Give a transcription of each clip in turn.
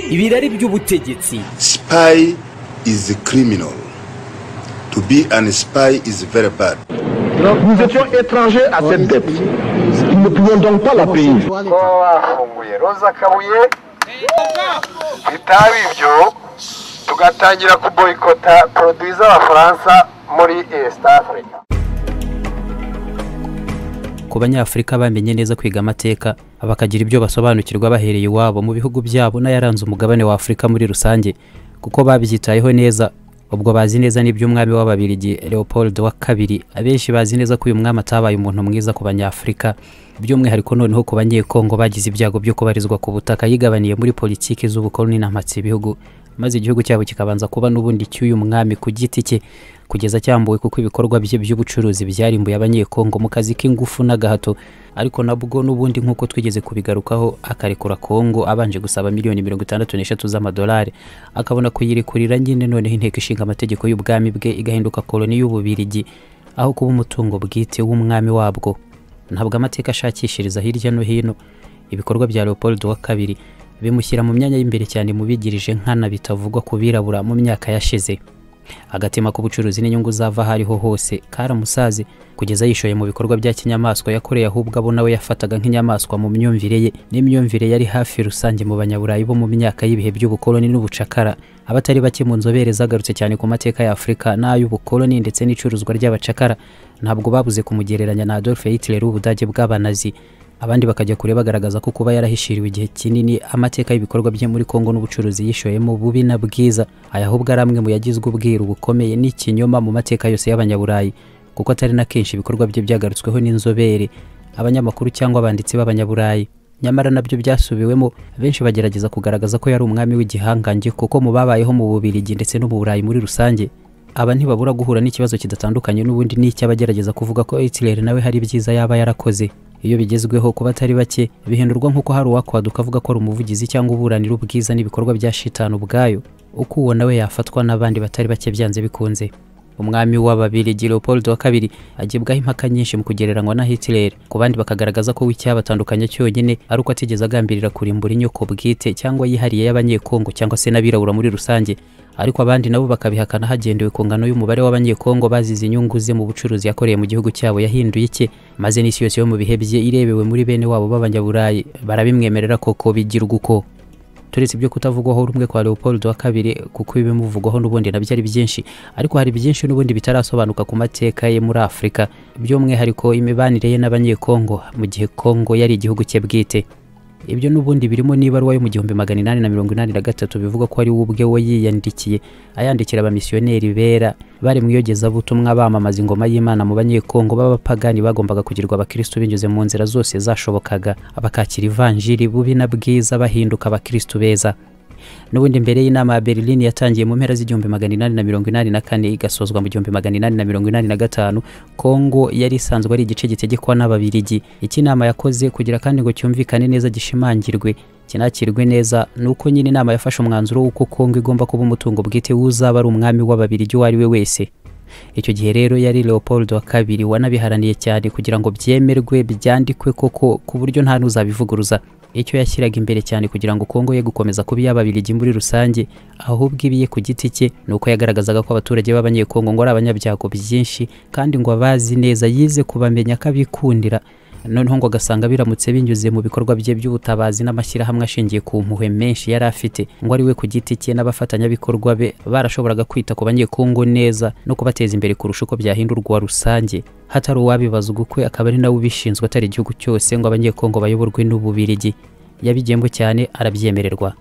ibirari by'ubutegetsi Spy is a criminal. To be an spy is very bad. Nous étions étrangers à cette dette. Nous ne pouvions donc pas la payer. kuba bafunguye roza kabuye bitaba ibyo tugatangira kuboyikota poroduwi z'abafaransa muri east africa ku banyafurika bamenye neza kwiga amateka bakagira ibyo basobanukirwa bahereye iwabo mu bihugu byabo n'ayaranze umugabane wa afurika muri rusange kuko babyitayeho neza ubwo bazi neza n'iby'umwami w'ababirigi leopold wa kabiri abenshi bazi neza ko uyu mwami atabaye umuntu mwiza ku banyafurika by'umwihariko noneho ku banyekongo bagize ibyago byo kubarizwa ku butaka yigabaniye muri politiki z'ubukoloni n'amatsi ibihugu maze igihugu cyabo kikabanza kuba n'ubundi cy'uyu mwami ku giti cye kugeza cyambuwe kuko ibikorwa bye by'ubucuruzi byarimbuye abanyekongo mu kazi k'ingufu n'agahato ariko nabwo n'ubundi nk'uko twigeze kubigarukaho akarekura kongo abanje gusaba miliyoni mirongo itandatu n'eshatu z'amadolari akabona kuyirekurira nyine noneho inteko ishinga amategeko y'ubwami bwe igahinduka koloni y'ububirigi aho kuba umutungo bwite w'umwami wabwo ntabwo amateka ashakishiriza hirya no hino ibikorwa bya leopold wa kabiri bimushyira mu myanya y'imbere cyane mu bigirije nkana bitavugwa ku birabura mu myaka yashize agatema k'ubucuruzi n'inyungu zava aho ariho hose karamusaze kugeza yishoye mu bikorwa bya kinyamaswa yakoreye ahubwo abo nawe yafataga nk'inyamaswa mu myumvire ye n'imyumvire yari hafi rusange mu banyaburayi bo mu myaka y'ibihe by'ubukoloni n'ubucakara abatari bake mu nzobere zagarutse cyane ku mateka ya afurika n'ay'ubukoloni ndetse n'icuruzwa ry'abacakara ntabwo babuze kumugereranya na adolphe hitler w'ubudage bw'abanazi abandi bakajya kure bagaragaza ko kuba yarahishiriwe igihe kinini amateka y'ibikorwa bye muri kongo n'ubucuruzi yishoyemo bubi na bwiza aya ahubwo ari amwe mu yagizwe ubwiru bukomeye n'ikinyoma mu mateka yose y'abanyaburayi kuko atari na kenshi ibikorwa bye byagarutsweho n'inzobere abanyamakuru cyangwa abanditsi b'abanyaburayi nyamara nabyo byasubiwemo benshi bagerageza kugaragaza ko yari umwami w'igihangange kuko mu babayeho mu bubirigi ndetse no mu burayi muri rusange aba ntibabura guhura n'ikibazo kidatandukanye n'ubundi n'icy'abagerageza kuvuga ko Hitler nawe hari ibyiza yaba yarakoze iyo bigezweho kuba atari bake bihindurwa nk'uko hari uwakwaduka avuga ko ari umuvugizi cyangwa uburanira ubwiza n'ibikorwa bya shitani ubwayo uko uwo nawe yafatwa n'abandi batari bake byanze bikunze umwami w'ababirigi leopold wa kabiri agibwaho impaka nyinshi mu kugereranywa na hitler ku bandi bakagaragaza ko w'icyabatandukanya cyonyine ari uko atigeze agambirira kurimbura inyoko bwite cyangwa yihariye y'abanyekongo cyangwa se n'abirabura muri rusange ariko abandi nabo bakabihakana hagendewe ku ngano y'umubare w'abanyekongo bazize inyungu ze mu bucuruzi yakoreye mu gihugu cyabo yahinduye icye maze n'isi yose yo mu bihe bye irebewe muri bene wabo b'abanyaburayi barabimwemerera koko bigirwa uko turetse ibyo kutavugwaho rumwe kwa leopold wa kabiri kuko ibimuvugwaho n'ubundi nabyo ari byinshi ariko hari byinshi n'ubundi bitarasobanuka ku mateka ye muri afurika by'umwihariko imibanire ye n'abanyekongo mu gihe kongo yari igihugu cye bwite ibyo n'ubundi birimo n'ibaruwa yo mu gihumbi magana inani na mirongo inani na gatatu bivuga ko ari we ubwe we yiyandikiye ayandikira abamisiyoneri bera bari mu iyogezabutumwa bamamaza ingoma y'imana mu banyekongo b'abapagani bagombaga kugirwa abakirisitu binyuze mu nzira zose zashobokaga abakakira ivanjiri bubi na bwiza bahinduka abakirisitu beza n'ubundi mbere y'inama ya berlin yatangiye mu mpera z'igihumbi magana inani na mirongo inani na kane igasozwa mu gihumbi magana inani na mirongo inani na gatanu kongo yari isanzwe ari igice gitegekwa n'ababirigi iki inama yakoze kugira kandi ngo cyumvikane neza gishimangirwe kinakirwe neza ni uko nyine inama yafashe umwanzuro w'uko kongo igomba kuba umutungo bwite w'uzaba ari umwami w'ababirigi uwo ari we wese icyo gihe rero yari leopold wa kabiri wanabiharaniye cyane kugira ngo byemerwe byandikwe koko ku buryo nta n'uzabivuguruza icyo yashyiraga imbere cyane kugira ngo kongo ye gukomeza kuba iy'ababirigi muri rusange ahubwo ibiye ku giti cye ni uko yagaragazaga ko abaturage b'abanyekongo ngo ari abanyabyago byinshi kandi ngo abazi neza yize kubamenya ko abikundira noneho ngo agasanga biramutse binyuze mu bikorwa bye by'ubutabazi n'amashyirahamwe ashingiye ku mpuhwe menshi yari afite ngo ari we ku giti cye n'abafatanyabikorwa be barashoboraga kwita ku banyekongo neza no kubateza imbere kurusha uko byahindurwa rusange hatari uwabibazwa ukwe akaba ari nawe ubishinzwe atari igihugu cyose ngo abanyekongo bayoborwe n'ububirigi yabigiyemo cyane arabyemererwa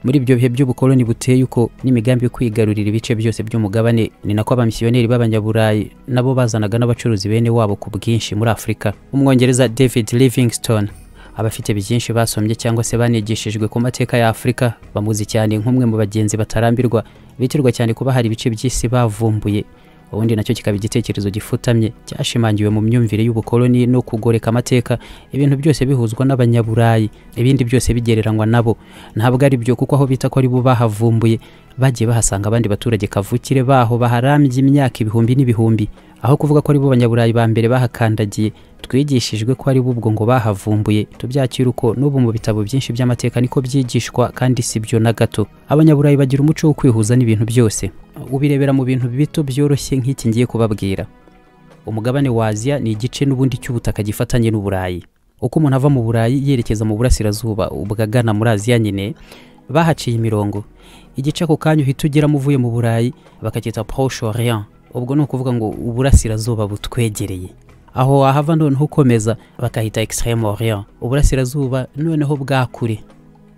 muri ibyo bihe by'ubukoloni buteye uko n'imigambi yo kwigarurira ibice byose by'umugabane ni nako abamisiyoneri b'abanyaburayi nabo bazanaga n'abacuruzi bene wabo ku bwinshi muri afurika umwongereza david livingstone abafite byinshi basombye cyangwa se banigishijwe ku mateka ya afurika bamuzi cyane nk'umwe mu bagenzi batarambirwa bitirwa cyane kuba hari ibice by'isi bavumbuye ubundi nacyo kikaba igitekerezo gifutamye cyashimangiwe mu myumvire y'ubukoloni no kugoreka amateka ibintu byose bihuzwa n'abanyaburayi ibindi byose bigereranywa nabo ntabwo ari byo kuko aho bita ko ari bo bahavumbuye bagiye bahasanga abandi baturage kavukire baho baharambye imyaka ibihumbi n'ibihumbi aho kuvuga ko ari bo banyaburayi ba mbere bahakandagiye twigishijwe ko ari bo ubwo ngo bahavumbuye tubyakira uko n'ubu mu bitabo byinshi by'amateka niko byigishwa kandi si byo na gato abanyaburayi bagira umuco wo kwihuza n'ibintu byose ubirebera mu bintu bito byoroshye nk'iki ngiye kubabwira umugabane wa aziya ni igice n'ubundi cy'ubutaka gifatanye n'uburayi uko umuntu ava mu burayi yerekeza mu burasirazuba ubwo agana muri aziya nyine bahaciye imirongo igice ako kanya uhita ugeramo uvuye mu burayi bakacyita proche orient ubwo ni ukuvuga ngo uburasirazuba butwegereye aho wahava noneho ukomeza bakahita extreme orient uburasirazuba noneho bwa kure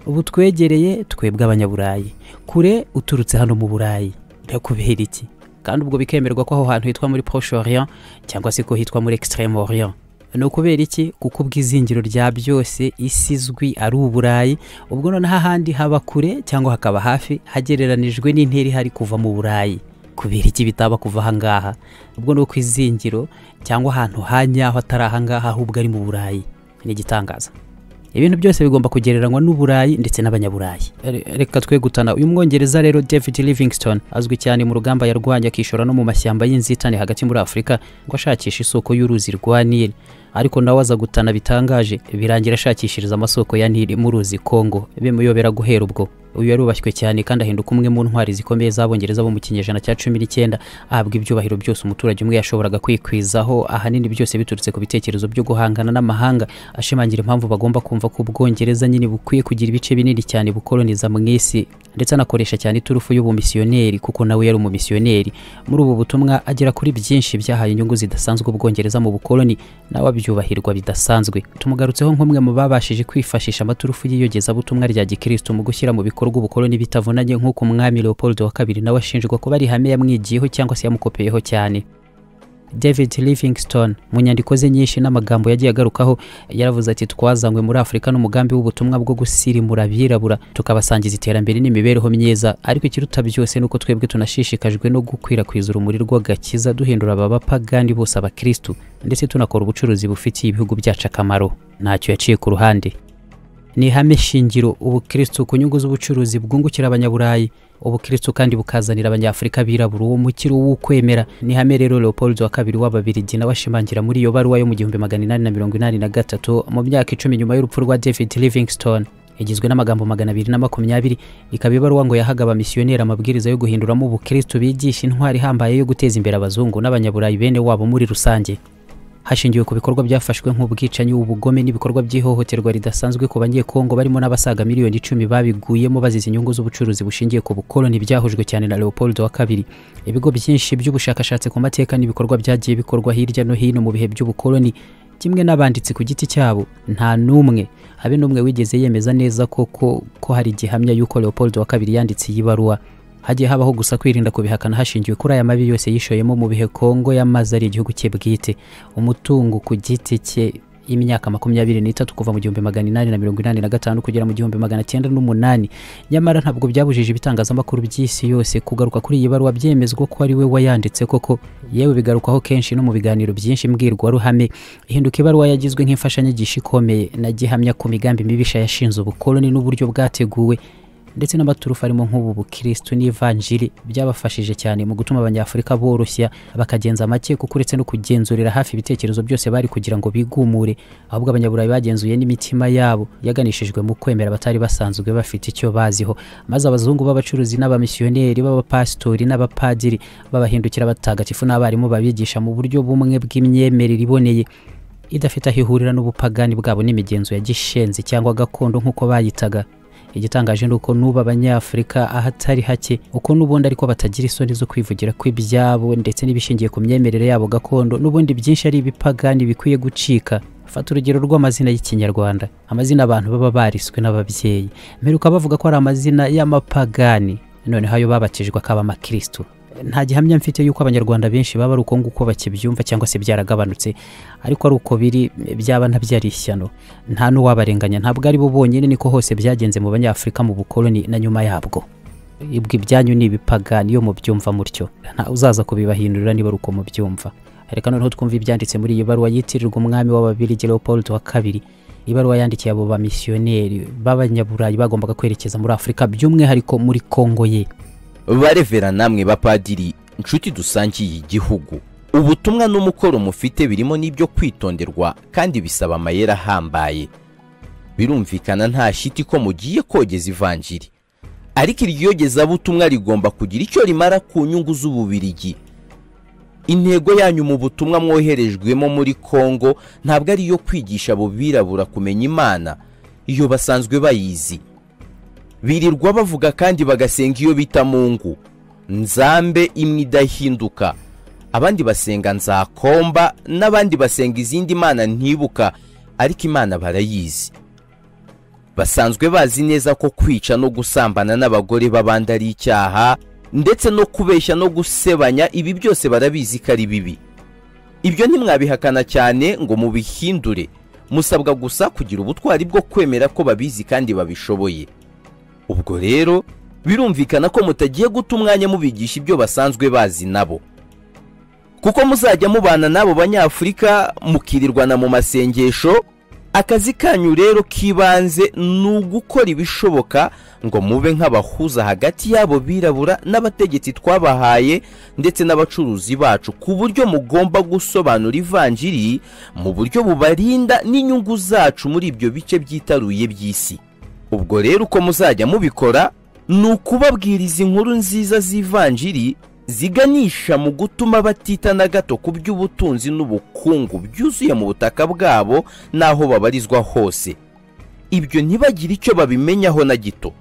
butwegereye twebwe abanyaburayi kure uturutse hano mu burayi birakubera iki kandi ubwo bikemerwa ko aho hantu hitwa muri proche orient cyangwa se ko hitwa muri extreme orient ni ukubera iki kuko ubwizingiro rya byose isi izwi ari uburayi ubwo noneho ahandi haba kure cyangwa hakaba hafi hagereranijwe n'intera ihari kuva mu burayi kubera iki bitaba kuva ahangaha ubwo ni uko izingiro cyangwa ahantu ha nyaho atari ahangaha ahubwo ari mu burayi ni igitangaza ibintu byose bigomba kugereranywa n'uburayi ndetse n'abanyaburayi Re- reka twe gutana uyu mwongereza rero david livingstone azwi cyane mu rugamba yarwanye akishora no mu mashyamba y'inzitane hagati muri afurika ngo ashakishe isoko y'uruzi rwa nili ariko nawe aza gutana bitangaje birangira ashakishiriza amasoko ya nili mu ruzi kongo bimuyobera guhera ubwo uyu yarubashywe cyane kandi ahinduka umwe mu ntwari zikomeye z'abongereza bo mu kinyejana cya cumi n'icyenda ahabwa ibyubahiro byose umuturage umwe yashoboraga kwikwizaho ahanini byose biturutse ku bitekerezo byo guhangana n'amahanga ashimangira impamvu bagomba kumva ko ubwongereza nyine bukwiye kugira ibice binini cyane bukoloniza mu isi ndetse anakoresha cyane iturufu y'ubumisiyoneri kuko nawe yari umumisiyoneri muri ubu butumwa agera kuri byinshi byahaye inyungu zidasanzwe ubwongereza mu bukoloni nawe abyubahirwa bidasanzwe tumugarutseho nk'umwe mu babashije kwifashisha amaturufu y'iyogezabutumwa rya gikristo mu gushyira mu bikorwa ubukoloni bitavunanye nk'uko umwami leopold wa kabiri nawe ashinjwa kuba ari ihame yamwigiyeho cyangwa se yamukopeyeho cyane david livingstone mu nyandiko ze nyinshi n'amagambo yagiye agarukaho yaravuze ati twazanywe muri afurika n'umugambi w'ubutumwa bwo gusirimura abirabura tukabasangiza iterambere n'imibereho myiza ariko ikiruta byose ni uko twebwe tunashishikajwe no gukwirakwiza urumuri rw'agakiza duhindura aba bapagani bose abakirisitu ndetse tunakora ubucuruzi bufitiye ibihugu byacu akamaro ntacyo yaciye ku ruhande ni ihame shingiro ubukirisitu ku nyungu z'ubucuruzi bwungukira abanyaburayi ubukirisitu kandi bukazanira abanyafurika birabura uwo mukiro w'ukwemera ni ihame rero leopold wa kabiri w'ababirigi nawe ashimangira muri iyo baruwa yo mu gihumbi magana inani na mirongo inani na gatatu mu myaka icumi nyuma y'urupfu rwa david livingstone igizwe n'amagambo magana abiri na makumyabiri ikaba ibaruwa ngo yahaga abamisiyoneri amabwiriza yo guhinduramo ubukirisitu bigisha intwari ihambaye yo guteza imbere abazungu n'abanyaburayi bene wabo muri rusange hashingiwe ku bikorwa byafashwe nk'ubwicanyi ubugome n'ibikorwa by'ihohoterwa ridasanzwe ku banyekongo barimo n'abasaga miliyoni icumi babiguyemo bazize inyungu z'ubucuruzi bushingiye ku bukoloni byahujwe cyane na leopold wa kabiri ibigo byinshi by'ubushakashatsi ku mateka n'ibikorwa byagiye bikorwa hirya no hino mu bihe by'ubukoloni kimwe n'abanditsi ku giti cyabo nta n'umwe habe n'umwe wigeze yemeza neza koko ko hari igihamya y'uko leopold wa kabiri yanditse iyi baruwa hagiye habaho gusa kwirinda kubihakana hashingiwe kuri aya mabi yose yishoyemo mu bihe kongo y'amazi ari igihugu cye bwite umutungo ku giti cye y'imyaka makumyabiri n'itatu kuva mu gihumbi magana inani na mirongo inani na gatanu kugera mu gihumbi magana cyenda n'umunani nyamara ntabwo byabujije ibitangazamakuru by'isi yose kugaruka kuri iyi baruwa byemezwa ko ari we wayanditse koko yewe bigarukwaho kenshi no mu biganiro byinshi mbwirwaruhame ihinduka ibaruwa yagizwe nk'imfashanyigisho ikomeye na gihamya ku migambi mibisha yashinze ubukoloni n'uburyo bwateguwe ndetse n'amaturufu arimo nk'ubu bukirisitu n'ivanjiri byabafashije cyane mu gutuma abanyafurika boroshya bakagenza make kuko uretse no kugenzurira hafi ibitekerezo byose bari kugira ngo bigumure ahubwo abanyaburayi bagenzuye n'imitima yabo yaganishijwe mu kwemera abatari basanzwe bafite icyo baziho maze abazungu b'abacuruzi n'abamisiyoneri b'abapasitori n'abapadiri babahindukira abatagatifu n'abarimu babigisha mu buryo bumwe bw'imyemerere iboneye idafite aho ihurira n'ubupagani bwabo n'imigenzo ya gishenzi cyangwa gakondo nk'uko bayitaga igitangaje ni uko n'ubu abanyafurika ahatari hake uko n'ubundi ariko batagira isoni zo kwivugira kw'ibyabo ndetse n'ibishingiye ku myemerere yabo gakondo n'ubundi byinshi ari ibipagani bikwiye gucika fata urugero rw'amazina y'ikinyarwanda amazina abantu baba bariswe n'ababyeyi mperuka bavuga ko ari amazina y'amapagani noneho ayo babatijwe akaba amakirisitu nta gihamya mfite yuko abanyarwanda benshi baba ari uko nguko bakibyumva cyangwa se byaragabanutse ariko ari uko biri byaba ntabyari ishyano nta n'uwabarenganya ntabwo ari bo bonyine niko hose byagenze mu banyafurika mu bukoloni na nyuma yabwo ibwo ibyanyu ni ibipagani iyo mubyumva mutyo nta uzaza kubibahindurira niba ari uko mubyumva reka noneho twumve ibyanditse muri iyi baruwa yitirirwa umwami w'ababirigi leopold wa kabiri ibaruwa yandikiye abo bamisiyoneri b'abanyaburayi bagombaga kwerekeza muri afurika by'umwihariko muri kongo ye barevera namwe bapadiri inshuti dusangiye igihugu ubutumwa n'umukoro mufite birimo n'ibyo kwitonderwa kandi bisaba amayeri ahambaye birumvikana nta shiti ko mugiye kogeza ivanjiri ariko iryo yogezabutumwa rigomba kugira icyo rimara ku nyungu z'ububirigi intego yanyu mu butumwa mwoherejwemo muri kongo ntabwo ari iyo kwigisha abo birabura kumenya imana iyo basanzwe bayizi birirwa bavuga kandi bagasenga iyo bita mungu nzambe imwe idahinduka abandi basenga nzakomba n'abandi basenga izindi mana ntibuka ariko imana barayizi basanzwe bazi neza ko kwica no gusambana n'abagore b'abandi ari icyaha ndetse no kubeshya no gusebanya ibi byose barabizi ko ari bibi ibyo ntimwabihakana cyane ngo mubihindure musabwa gusa kugira ubutwari bwo kwemera ko babizi kandi babishoboye ubwo rero birumvikana ko mutagiye guta umwanya mubigisha ibyo basanzwe bazi nabo kuko muzajya mubana n'abo banyafurika mukirirwana mu masengesho akazi kanyu rero k'ibanze ni ugukora ibishoboka ngo mube nk'abahuza hagati y'abo birabura n'abategetsi twabahaye ndetse n'abacuruzi bacu ku buryo mugomba gusobanura ivanjiri mu buryo bubarinda n'inyungu zacu muri ibyo bice byitaruye by'isi ubwo rero uko muzajya mubikora ni ukubabwiriza inkuru nziza z'ivanjiri ziganisha mu gutuma batita na gato ku by'ubutunzi n'ubukungu byuzuye mu butaka bwabo n'aho babarizwa hose ibyo ntibagire icyo babimenyaho na gito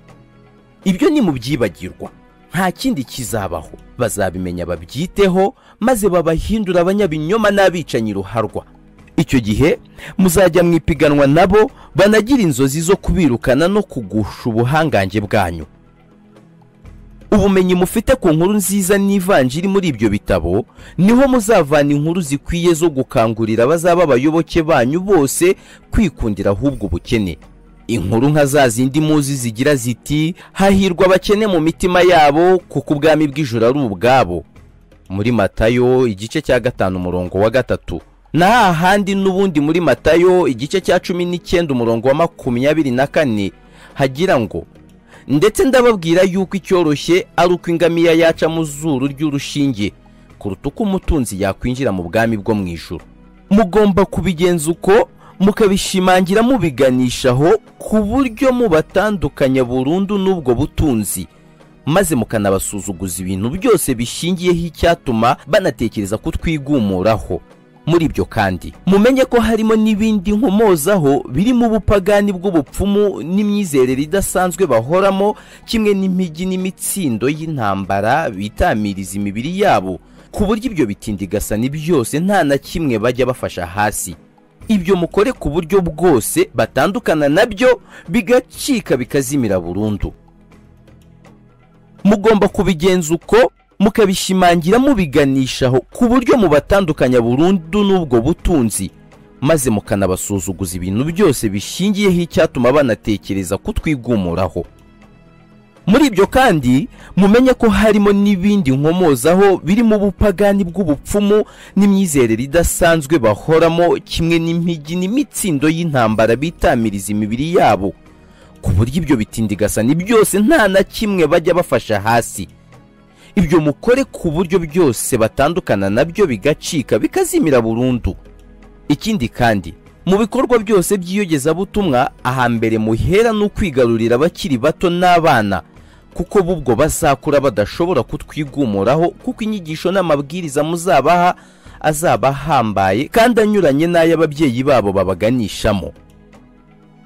ibyo ni mu byibagirwa nta kindi kizabaho bazabimenya babyiteho maze babahindura abanyabinyoma n'abicanyi ruharwa icyo gihe muzajya mu ipiganwa nabo banagira inzozi zo kubirukana no kugusha ubuhangange bwanyu ubumenyi mufite ku nkuru nziza n'ivanjiri muri ibyo bitabo niho muzavana inkuru zikwiye zo gukangurira abazaba abayoboke banyu bose kwikundira ahubwo ubukene inkuru nka za zindi muzi zigira ziti hahirwa abakene mu mitima yabo kuko ubwami bw'ijoro ari ubwabo muri matayo igice cya gatanu umurongo wa gatatu na hahandi n'ubundi muri matayo igice cya cumi n'icyenda umurongo wa makumyabiri na kane hagira ngo ndetse ndababwira yuko icyoroshye ari uko ingamiya yaca mu zuru ry'urushinge kuruta uko umutunzi yakwinjira mu bwami bwo mu ijoro mugomba kubigenza uko mukabishimangira mubiganishaho ku buryo mubatandukanya burundu n'ubwo butunzi maze mukanabasuzuguza ibintu byose bishingiyeho icyatuma banatekereza kutwigumuraho muri ibyo kandi mumenye ko harimo n'ibindi nkomozaho birimo ubupagani bw'ubupfumu n'imyizerere idasanzwe bahoramo kimwe n'imijyi n'imitsindo y'intambara bitamiriza imibiri yabo ku buryo ibyo bitindigasani byose nta na kimwe bajya bafasha hasi ibyo mukore ku buryo bwose batandukana nabyo bigacika bikazimira burundu mugomba kubigenza uko mukabishimangira mubiganishaho ku buryo mubatandukanya burundu n'ubwo butunzi maze mukanabasuzuguza ibintu byose bishingiyeho icyatuma banatekereza kutwigumuraho muri ibyo kandi mumenye ko harimo n'ibindi nkomozaho birimo ubupagani bw'ubupfumu n'imyizerere idasanzwe bahoramo kimwe n'imijyi n'imitsindo y'intambara bitamiriza imibiri yabo ku buryo ibyo bitindigasani byose nta na kimwe bajya bafasha hasi ibyo mukore ku buryo byose batandukana nabyo bigacika bikazimira burundu ikindi kandi mu bikorwa byose by'iyogezabutumwa ahambere muhera ni ukwigarurira abakiri bato n'abana kuko bubwo bazakura badashobora kutwigumuraho kuko inyigisho n'amabwiriza muzabaha azaba ahambaye kandi anyuranye n'ay'ababyeyi babo babaganishamo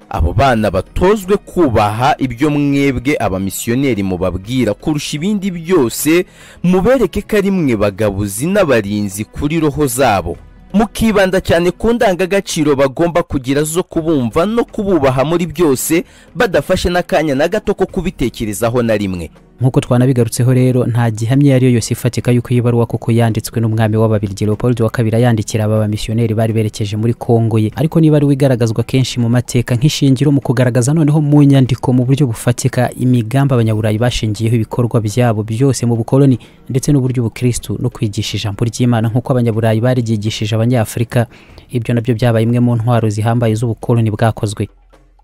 abo bana batozwe kubaha ibyo mwebwe abamisiyoneri mubabwira kurusha ibindi byose mubereke ko ari mwe bagabuzi n'abarinzi kuri roho zabo mukibanda cyane ku ndangagaciro bagomba kugira zo kubumva no kububaha muri byose badafashe n'akanya na gato ko kubitekerezaho na rimwe nk'uko twanabigarutseho rero nta gihamya iyo ari yo yose ifatika y'uko iyi baruwa koko yanditswe n'umwami w'ababirigi leopold wa kabiri ayandikira aba bamisiyoneri bari berekeje muri kongo ye ariko niba ari we igaragazwa kenshi mu mateka nk'ishingiro mu kugaragaza noneho mu nyandiko mu buryo bufatika imigambi abanyaburayi bashingiyeho ibikorwa byabo byose mu bukoloni ndetse n'uburyo ubukristu no kwigisha ijambo ry'imana nk'uko abanyaburayi baryigishije abanyafurika ibyo nabyo byabaye imwe mu ntwaro zihambaye z'ubukoloni bwakozwe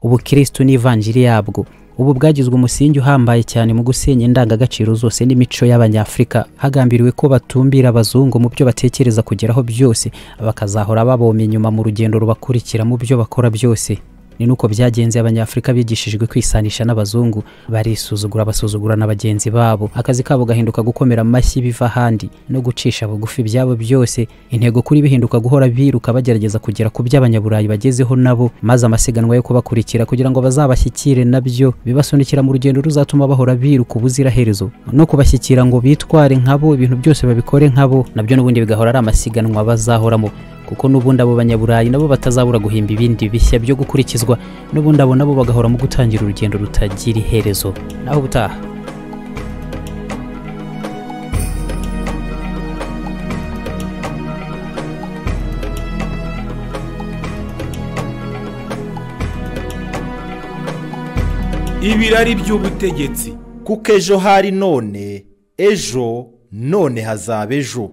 ubukristu n'ivanjiri yabwo ubu bwagizwe umusingi uhambaye cyane mu gusenya indangagaciro zose n'imico y'abanyafurika hagambiriwe ko batumbira abazungu mu byo batekereza kugeraho byose bakazahora babomye inyuma mu rugendo rubakurikira mu byo bakora byose ni nuko byagenze abanyafurika bigishijwe kwisanisha n'abazungu barisuzugura basuzugura na bagenzi babo akazi kabo gahinduka gukomera amashyi biva ahandi no gucisha bugufi ibyabo byose intego kuri bihinduka guhora biruka bagerageza kugera ku byo abanyaburayi bagezeho nabo maze amasiganwa yo kubakurikira kugira ngo bazabashyikire nabyo bibasunikira mu rugendo ruzatuma bahora biruka ubuziraherezo no kubashyikira ngo bitware nkabo ibintu byose babikore nkabo nabyo n'ubundi bigahora ari amasiganwa bazahoramo kuko n'ubundi abo banyaburayi nabo batazabura guhimba ibindi bishya byo gukurikizwa n'ubundi abo nabo bagahora mu gutangira urugendo rutagira iherezo naho ubutaha ibirari by'ubutegetsi kuko ejo hari none ejo none hazaba ejo